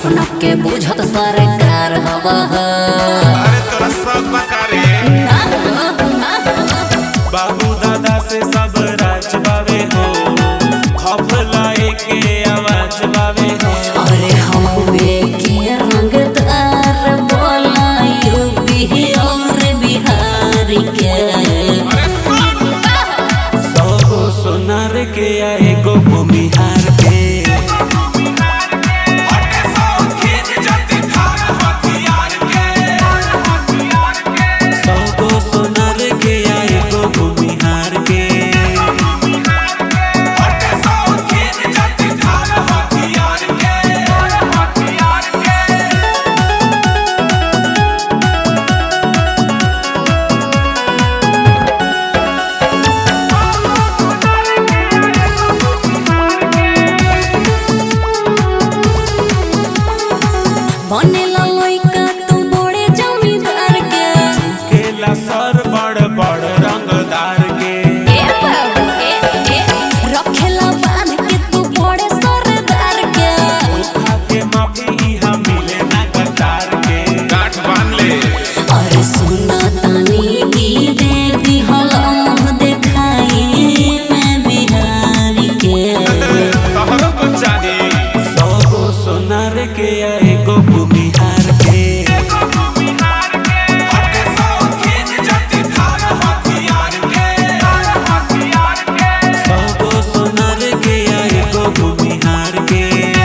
अपना के बुझत सरकार हवा अरे तोरा सब बकारे बाबू दादा से सब राज बावे हो खौफ लाए के आवाज बावे हो अरे हम के रंगदार बोला यूपी और बिहार के सौ गो सोनार के आए गो भूमिहार के सौ गो सोनार के आए गो भूमिहार के बनेला लइका तू बड़े जमींदार के केला सर बड़ बड़ रंगदार के ए बाबू ए ए रखेला बांध के तू बड़े सरदार के धोखा के माफी इहाँ मिले ना कतार के गांठ बांध ले अरे सुना तानी की दे दी मुँह देखाई मैं बिहारी के तोहरो कुछ चाही सौ गो सोनार के आए गो भूमिहार के सौ गो सोनार के आए गो भूमिहार के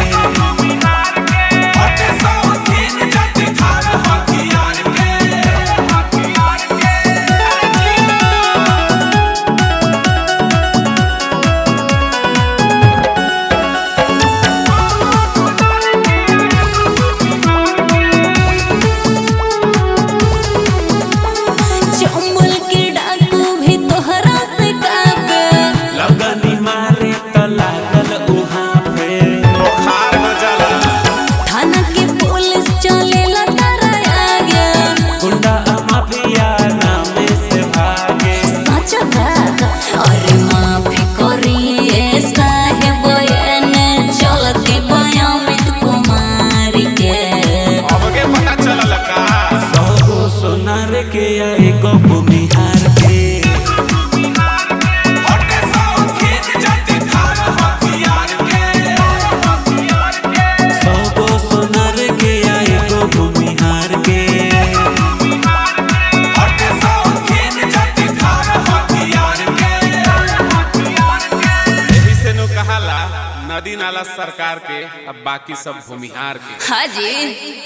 चंबल के डाकू भी तोहरा से काबे लगनी मारे त लागल उहाँ पे बुखार हो जाला थाना के पुलिस चलेला तारा आगे गुंडा माफिया नामे से भागे सच बात अरे माफी करिए साहेब एने चलती बयामित कुमार के अब के पता चलल का सौ गो सोनार के आए गो भूमिहार के सौ गो सोनार के आए गो भूमिहार के एही से नु कहाला नदी नाला सरकार के अब बाकी सब भूमिहार के हाँ जी